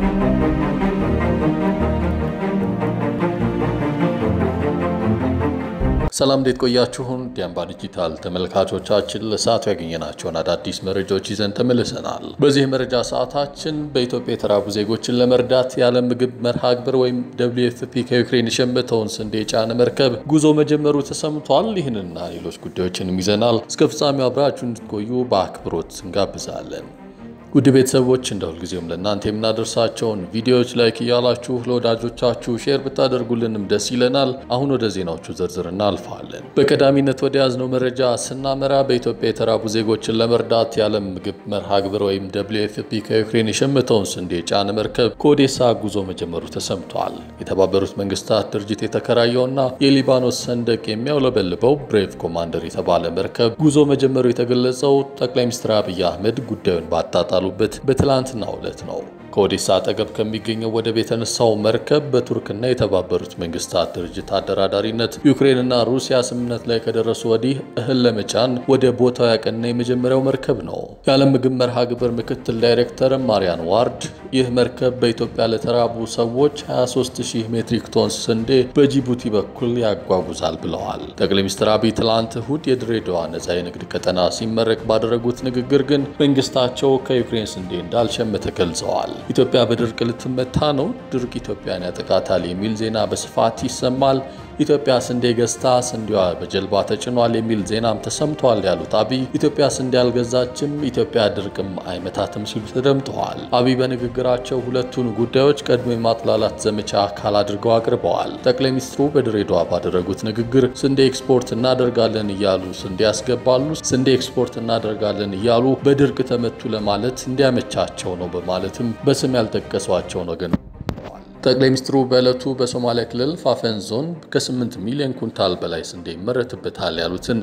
ሰላም እንዴት ቆያችሁን? ዲያምባ ዲጂታል ተመልካቾቻችን ለሰዓቱ ያገኘናቸውን አዳዲስ መረጃዎች ይዘን ተመልሰናል። በዚህ መረጃ ሰዓታችን በኢትዮጵያ የተራቡ ዜጎችን ለመርዳት የዓለም ምግብ መርሃ ግብር ወይም ደብሊው ኤፍ ፒ ከዩክሬን የሸመተውን ስንዴ የጫነ መርከብ ጉዞ መጀመሩ ተሰምቷል። ይህንና ሌሎች ጉዳዮችንም ይዘናል። እስከ ፍጻሜው አብራችሁ እንድትቆዩ በአክብሮት እንጋብዛለን። ውድ ቤተሰቦች እንደ ሁልጊዜውም ለእናንተ የምናደርሳቸውን ቪዲዮዎች ላይክ እያላችሁ ለወዳጆቻችሁ ሼር ብታደርጉልንም ደስ ይለናል። አሁን ወደ ዜናዎቹ ዝርዝር እናልፋለን። በቀዳሚነት ወደ ያዝነው መረጃ ስናመራ በኢትዮጵያ የተራቡ ዜጎችን ለመርዳት የዓለም ምግብ መርሃ ግብር ወይም ደብሊው ኤፍ ፒ ከዩክሬን የሸመተውን ስንዴ የጫነ መርከብ ከኦዴሳ ጉዞ መጀመሩ ተሰምቷል። የተባበሩት መንግስታት ድርጅት የተከራየውና የሊባኖስ ሰንደቅ የሚያውለበልበው ብሬቭ ኮማንደር የተባለ መርከብ ጉዞ መጀመሩ የተገለጸው ጠቅላይ ሚኒስትር አብይ አህመድ ጉዳዩን ባጣጣ በት በትላንትናው ዕለት ነው። ከኦዴሳ አጠገብ ከሚገኘው ወደብ የተነሳው መርከብ በቱርክና የተባበሩት መንግስታት ድርጅት አደራዳሪነት ዩክሬንና ሩሲያ ስምምነት ላይ ከደረሱ ወዲህ እህል ለመጫን ወደ ቦታው ያቀና የመጀመሪያው መርከብ ነው። የዓለም ምግብ መርሃ ግብር ምክትል ዳይሬክተር ማሪያን ዋርድ ይህ መርከብ በኢትዮጵያ ለተራቡ ሰዎች 23000 ሜትሪክ ቶን ስንዴ በጅቡቲ በኩል ያጓጉዛል ብለዋል። ጠቅላይ ሚኒስትር አብይ ትላንት እሁድ የድሬዳዋ ነጻ የንግድ ቀጠና ሲመረቅ ባደረጉት ንግግር ግን መንግስታቸው ከዩክሬን ስንዴ እንዳልሸመተ ገልጸዋል። ኢትዮጵያ በድርቅ ልትመታ ነው፣ ድርቅ ኢትዮጵያን ያጠቃታል የሚል ዜና በስፋት ይሰማል። ኢትዮጵያ ስንዴ ገዝታ ስንዴዋ በጀልባ ተጭኗል የሚል ዜናም ተሰምቷል ያሉት አብይ ኢትዮጵያ ስንዴ አልገዛችም፣ ኢትዮጵያ ድርቅም አይመታትም ሲሉ ተደምጠዋል። አብይ በንግግራቸው ሁለቱን ጉዳዮች ቀድሞ የማጥላላት ዘመቻ አካል አድርገው አቅርበዋል። ጠቅላይ ሚኒስትሩ በድሬዳዋ ባደረጉት ንግግር ስንዴ ኤክስፖርት እናደርጋለን እያሉ ስንዴ ያስገባሉ፣ ስንዴ ኤክስፖርት እናደርጋለን እያሉ በድርቅ ተመቱ ለማለት እንዲያመቻቸው ነው በማለትም በስም ያልጠቀሷቸውን ወገን ጠቅላይ ሚኒስትሩ በዕለቱ በሶማሊያ ክልል ፋፈን ዞን ከ8 ሚሊዮን ኩንታል በላይ ስንዴ ይመረትበታል ያሉትን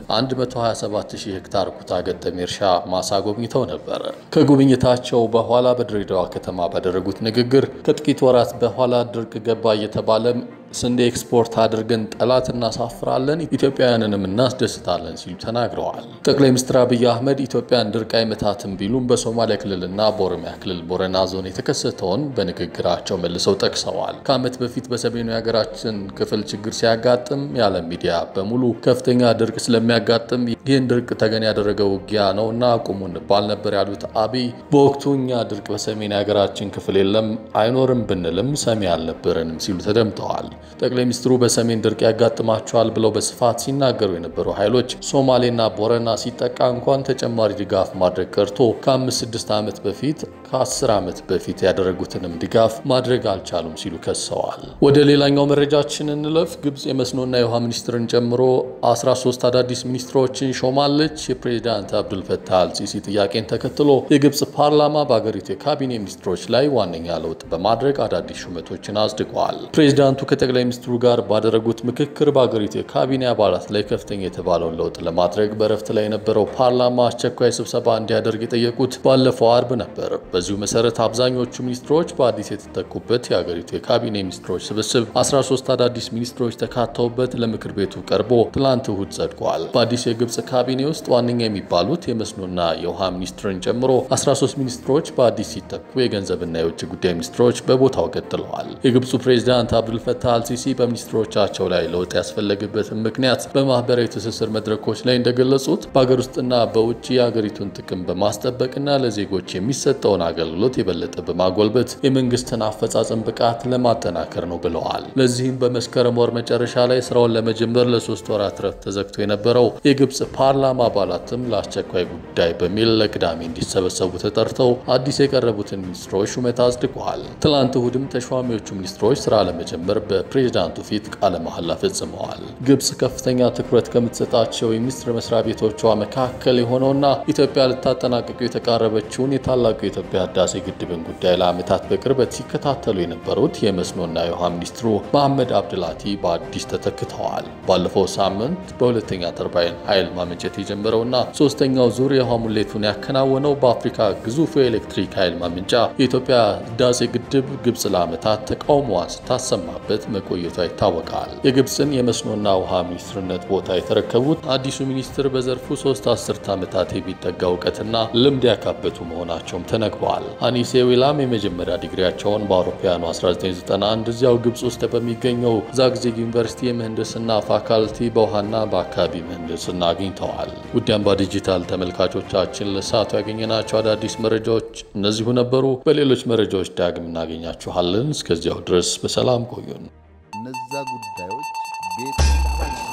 127000 ሄክታር ኩታ ገጠም እርሻ ማሳ ጎብኝተው ነበር። ከጉብኝታቸው በኋላ በድሬዳዋ ከተማ ባደረጉት ንግግር ከጥቂት ወራት በኋላ ድርቅ ገባ እየተባለ ስንዴ ኤክስፖርት አድርገን ጠላት እናሳፍራለን፣ ኢትዮጵያውያንንም እናስደስታለን ሲሉ ተናግረዋል። ጠቅላይ ሚኒስትር አብይ አህመድ ኢትዮጵያን ድርቅ አይመታትም ቢሉም በሶማሊያ ክልልና በኦሮሚያ ክልል ቦረና ዞን የተከሰተውን በንግግራቸው መልሰው ጠቅሰዋል። ከዓመት በፊት በሰሜኑ የሀገራችን ክፍል ችግር ሲያጋጥም የዓለም ሚዲያ በሙሉ ከፍተኛ ድርቅ ስለሚያጋጥም ይህን ድርቅ ተገን ያደረገ ውጊያ ነው እና አቁሙ እንባል ነበር ያሉት አብይ በወቅቱ እኛ ድርቅ በሰሜን የሀገራችን ክፍል የለም አይኖርም ብንልም ሰሚ አልነበረንም ሲሉ ተደምጠዋል። ጠቅላይ ሚኒስትሩ በሰሜን ድርቅ ያጋጥማቸዋል ብለው በስፋት ሲናገሩ የነበሩ ኃይሎች ሶማሌና ቦረና ሲጠቃ እንኳን ተጨማሪ ድጋፍ ማድረግ ቀርቶ ከአምስት ስድስት ዓመት በፊት ከአስር ዓመት በፊት ያደረጉትንም ድጋፍ ማድረግ አልቻሉም ሲሉ ከሰዋል። ወደ ሌላኛው መረጃችን እንለፍ። ግብፅ የመስኖና የውሃ ሚኒስትርን ጨምሮ 13 አዳዲስ ሚኒስትሮችን ሾማለች። የፕሬዚዳንት አብዱልፈታህ አልሲሲ ጥያቄን ተከትሎ የግብፅ ፓርላማ በአገሪቱ የካቢኔ ሚኒስትሮች ላይ ዋነኛ ለውጥ በማድረግ አዳዲስ ሹመቶችን አጽድቀዋል። ፕሬዚዳንቱ ከጠቅላይ ሚኒስትሩ ጋር ባደረጉት ምክክር በአገሪቱ የካቢኔ አባላት ላይ ከፍተኛ የተባለውን ለውጥ ለማድረግ በረፍት ላይ የነበረው ፓርላማ አስቸኳይ ስብሰባ እንዲያደርግ የጠየቁት ባለፈው አርብ ነበር። በዚሁ መሰረት አብዛኞቹ ሚኒስትሮች በአዲስ የተተኩበት የአገሪቱ የካቢኔ ሚኒስትሮች ስብስብ 13 አዳዲስ ሚኒስትሮች ተካተውበት ለምክር ቤቱ ቀርቦ ትላንት እሁድ ጸድቋል። በአዲስ የግብፅ ካቢኔ ውስጥ ዋነኛ የሚባሉት የመስኖና የውሃ ሚኒስትርን ጨምሮ 13 ሚኒስትሮች በአዲስ ሲተኩ የገንዘብና የውጭ ጉዳይ ሚኒስትሮች በቦታው ቀጥለዋል። የግብፁ ፕሬዚዳንት አብዱልፈታህ አልሲሲ በሚኒስትሮቻቸው ላይ ለውጥ ያስፈለገበትን ምክንያት በማህበራዊ ትስስር መድረኮች ላይ እንደገለጹት በሀገር ውስጥና በውጭ የሀገሪቱን ጥቅም በማስጠበቅና ለዜጎች የሚሰጠውን አገልግሎት የበለጠ በማጎልበት የመንግስትን አፈጻጸም ብቃት ለማጠናከር ነው ብለዋል። ለዚህም በመስከረም ወር መጨረሻ ላይ ስራውን ለመጀመር ለሶስት ወራት ረፍት ተዘግቶ የነበረው የግብፅ ፓርላማ አባላትም ለአስቸኳይ ጉዳይ በሚል ለቅዳሜ እንዲሰበሰቡ ተጠርተው አዲስ የቀረቡትን ሚኒስትሮች ሹመት አጽድቀዋል። ትላንት እሁድም ተሿሚዎቹ ሚኒስትሮች ስራ ለመጀመር በፕሬዚዳንቱ ፊት ቃለ መሐላ ፈጽመዋል። ግብፅ ከፍተኛ ትኩረት ከምትሰጣቸው የሚኒስትር መስሪያ ቤቶቿ መካከል የሆነውና ኢትዮጵያ ልታጠናቅቁ የተቃረበችውን የታላቁ የኢትዮጵያ ህዳሴ ግድብን ጉዳይ ለዓመታት በቅርበት ሲከታተሉ የነበሩት የመስኖና የውሃ ሚኒስትሩ መሐመድ አብድላቲ በአዲስ ተተክተዋል። ባለፈው ሳምንት በሁለተኛ ተርባይን ኃይል ማመንጨት የጀመረውና ሶስተኛው ዙር የውሃ ሙሌቱን ያከናወነው በአፍሪካ ግዙፉ የኤሌክትሪክ ኃይል ማመንጫ የኢትዮጵያ ህዳሴ ግድብ ግብፅ ለዓመታት ተቃውሞዋን ስታሰማበት መቆየቷ ይታወቃል። የግብፅን የመስኖና ውሃ ሚኒስትርነት ቦታ የተረከቡት አዲሱ ሚኒስትር በዘርፉ ሶስት አስርት ዓመታት የሚጠጋ እውቀትና ልምድ ያካበቱ መሆናቸውም ተነግሯል። ተመልክተዋል። አኒሴ ዊላም የመጀመሪያ ዲግሪያቸውን በአውሮፓውያኑ 1991 እዚያው ግብጽ ውስጥ በሚገኘው ዛግዚግ ዩኒቨርሲቲ የምህንድስና ፋካልቲ በውሃና በአካባቢ ምህንድስና አግኝተዋል። ውድ አምባ ዲጂታል ተመልካቾቻችን ለሰዓቱ ያገኘናቸው አዳዲስ መረጃዎች እነዚሁ ነበሩ። በሌሎች መረጃዎች ዳግም እናገኛችኋለን። እስከዚያው ድረስ በሰላም ቆዩን። እነዛ ጉዳዮች ቤት